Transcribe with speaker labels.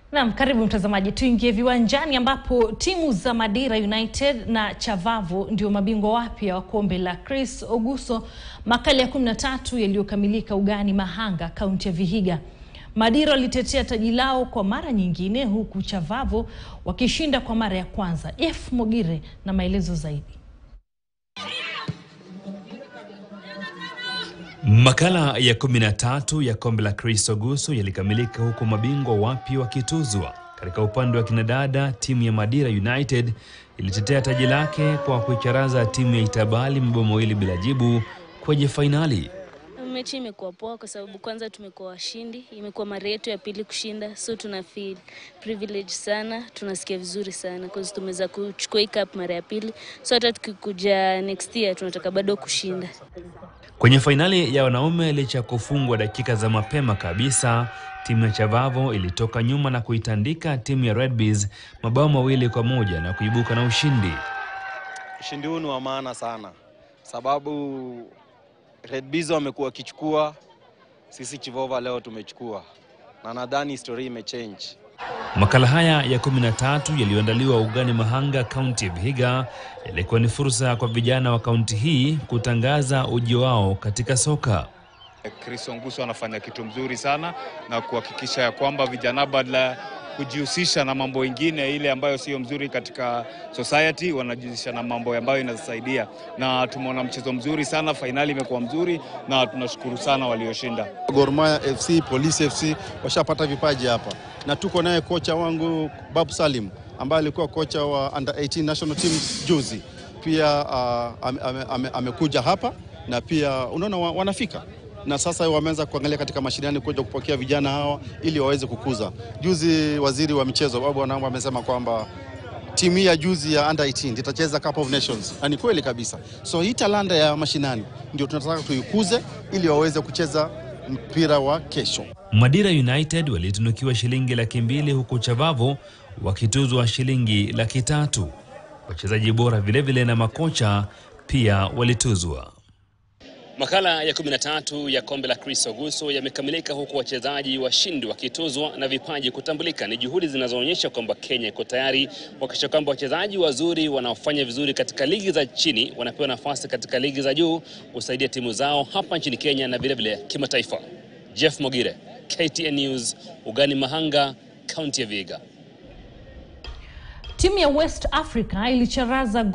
Speaker 1: Naam, karibu mtazamaji, tuingie viwanjani ambapo timu za Madira United na Chavavu ndio mabingwa wapya wa kombe la Chris Oguso makala ya 13 yaliyokamilika ugani Mahanga, kaunti ya Vihiga. Madira walitetea taji lao kwa mara nyingine huku Chavavu wakishinda kwa mara ya kwanza. F Mogire na maelezo zaidi.
Speaker 2: Makala ya 13 ya kombe la Chris Oguso yalikamilika huku mabingwa wapya wakituzwa. Katika upande wa kinadada, timu ya Madira United ilitetea taji lake kwa kuicharaza timu ya Itabali mabao mawili bila jibu kwenye fainali.
Speaker 3: Mechi imekuwa poa kwa sababu kwanza tumekuwa washindi, imekuwa mara yetu ya pili kushinda, so tuna feel privilege sana, tunasikia vizuri sana cause tumeweza kuchukua hii cup mara ya pili, so hata tukikuja next year tunataka bado kushinda.
Speaker 2: Kwenye fainali ya wanaume, licha ya kufungwa dakika za mapema kabisa, timu ya Chavavo ilitoka nyuma na kuitandika timu ya Red Bees mabao mawili kwa moja na kuibuka na ushindi.
Speaker 4: Ushindi huu ni wa maana sana, sababu Red Bees wamekuwa wakichukua, sisi Chivova leo tumechukua, na nadhani historia imechange.
Speaker 2: Makala haya ya 13 yaliyoandaliwa ugani Mahanga, kaunti ya Vihiga, yalikuwa ni fursa kwa vijana wa kaunti hii kutangaza ujio wao katika soka.
Speaker 5: Chris Onguso anafanya kitu mzuri sana na kuhakikisha ya kwamba vijana badala kujihusisha na mambo ingine ile ambayo sio mzuri katika society, wanajihusisha na mambo ambayo inasaidia, na tumeona mchezo mzuri sana, fainali imekuwa mzuri na tunashukuru sana walioshinda.
Speaker 6: Gor Mahia FC, Police FC washapata vipaji hapa, na tuko naye kocha wangu Babu Salim ambaye alikuwa kocha wa under 18 national team juzi, pia uh, amekuja ame, ame, amekuja hapa na pia unaona wa, wanafika na sasa wameanza kuangalia katika mashindano kuja kupokea vijana hawa ili waweze kukuza. Juzi waziri wa michezo Babu Wanambo amesema kwamba timu hii ya juzi ya under 18 itacheza Cup of Nations, na ni kweli kabisa. So hii talanta ya mashinani ndio tunataka tuikuze ili waweze kucheza mpira wa kesho.
Speaker 2: Madira United walitunukiwa shilingi laki mbili huku Chavavo wakituzwa shilingi laki tatu. Wachezaji bora vilevile na makocha pia walituzwa. Makala ya 13 ya kombe la Chris Oguso yamekamilika huku wachezaji washindi wakituzwa na vipaji kutambulika. Ni juhudi zinazoonyesha kwamba Kenya iko tayari kuhakikisha kwamba wachezaji wazuri wanaofanya vizuri katika ligi za chini wanapewa nafasi katika ligi za juu kusaidia timu zao hapa nchini Kenya na vilevile kimataifa. Jeff Mogire, KTN News, ugani Mahanga, kaunti ya Vihiga.
Speaker 1: Timu ya West Africa ilicharaza